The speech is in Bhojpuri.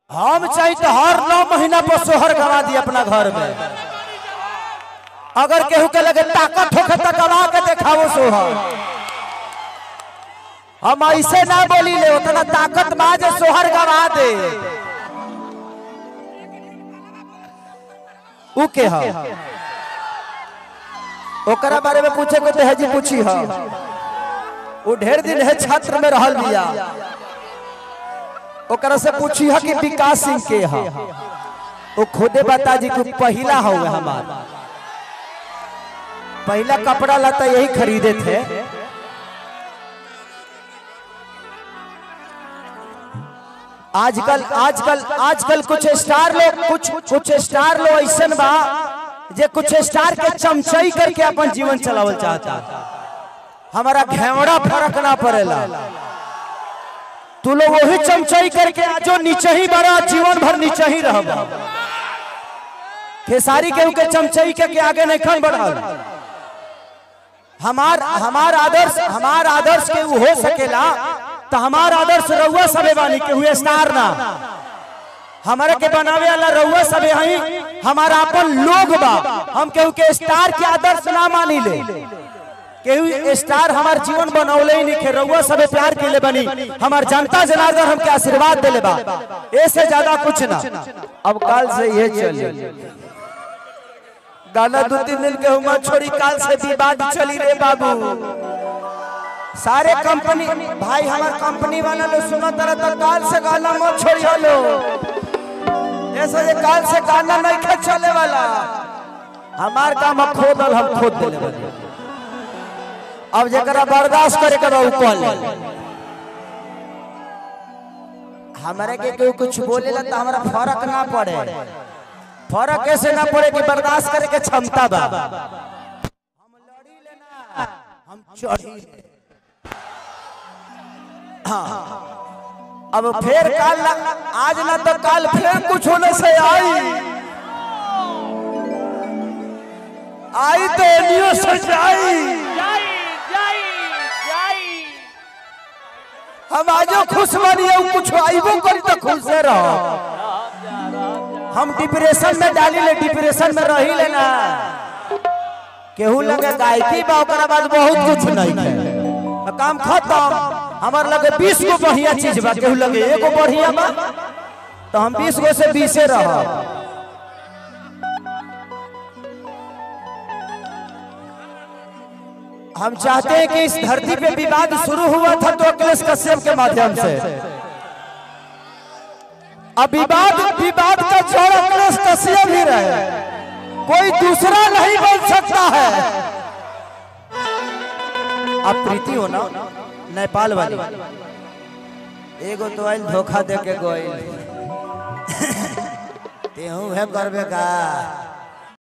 हम चाहे तो हर नौ महीना पर सोहर गवा दी अपना घर में अगर केहू के लगे ताकत होखे तो गवा के देखाओ सोहर हम ऐसे ना बोली ले उतना ताकत बा जे सोहर गवा दे उ के ह ओकरा बारे में पूछे को तो है जी पूछी ह वो ढेर दिन है छात्र में रहल बिया ओकरा से पूछी है कि विकास सिंह के है वो खुदे बता जी कि पहला हो हमार पहला कपड़ा लता यही खरीदे थे आजकल आजकल आजकल कुछ स्टार लोग कुछ कुछ स्टार लोग ऐसा बा जे कुछ स्टार के चमचई करके अपन जीवन चलावल चाहता हमारा घेवड़ा फर्क ना पड़ेला तू लोग वही चमचई करके जो नीचे ही बड़ा जीवन भर नीचे ही रह खेसारी के के चमचई के, के आगे नहीं खन बढ़ल हमार हमार आदर्श हमार आदर्श के उ हो सकेला तो हमार आदर्श रउआ सबे बानी के हुए स्टार ना हमारे के बनावे वाला रउआ सबे हई हमारा अपन लोग बा हम केहू के स्टार के आदर्श ना मानी ले केहू स्टार हमार जीवन बनौले ही नहीं रउआ सबे प्यार के ले बनी हमार जनता जनार्दन हमके आशीर्वाद देले बा ऐसे ज्यादा कुछ ना अब काल से ये चली गाना दो तीन दिन के हुआ छोड़ी काल से विवाद चली रे बाबू सारे कंपनी भाई हमार कंपनी वाला लोग सुनो तरह तो काल से गाना मत छोड़ी लो ऐसा ये काल से गाना नहीं खेल चले वाला हमार काम अब खोदल हम खोद देले वाले अब जरा बर्दाश्त करे के बाबू कॉल हमारे के कोई कुछ बोलेला तो हमारा फर्क ना पड़े फर्क कैसे ना पड़े कि बर्दाश्त करे के क्षमता बा हम लड़ी लेना हम चढ़ी ले हाँ अब फिर काल ना आज ना तो काल फिर कुछ होने से आई आई तो एनियो से जाई जाई जाई जाई हम आजो खुश बनिए कुछ आईबो करी तो खुश से रहो हम डिप्रेशन में डाली ले डिप्रेशन में रही लेना केहू लगे गायकी बा ओकरा बाद बहुत कुछ नहीं है तो काम खत्म हमार लगे 20 गो बढ़िया चीज बा केहू लगे एगो बढ़िया बा तो हम 20 गो से 20 रह हम चाहते हैं कि इस धरती पे विवाद शुरू हुआ था तो अखिलेश कश्यप के माध्यम से अब विवाद विवाद का जड़ अखिलेश कश्यप ही रहे कोई दूसरा नहीं बन सकता है अब प्रीति हो ना नेपाल वाली एगो तो आइल धोखा दे के गोइल तेहू है करबे का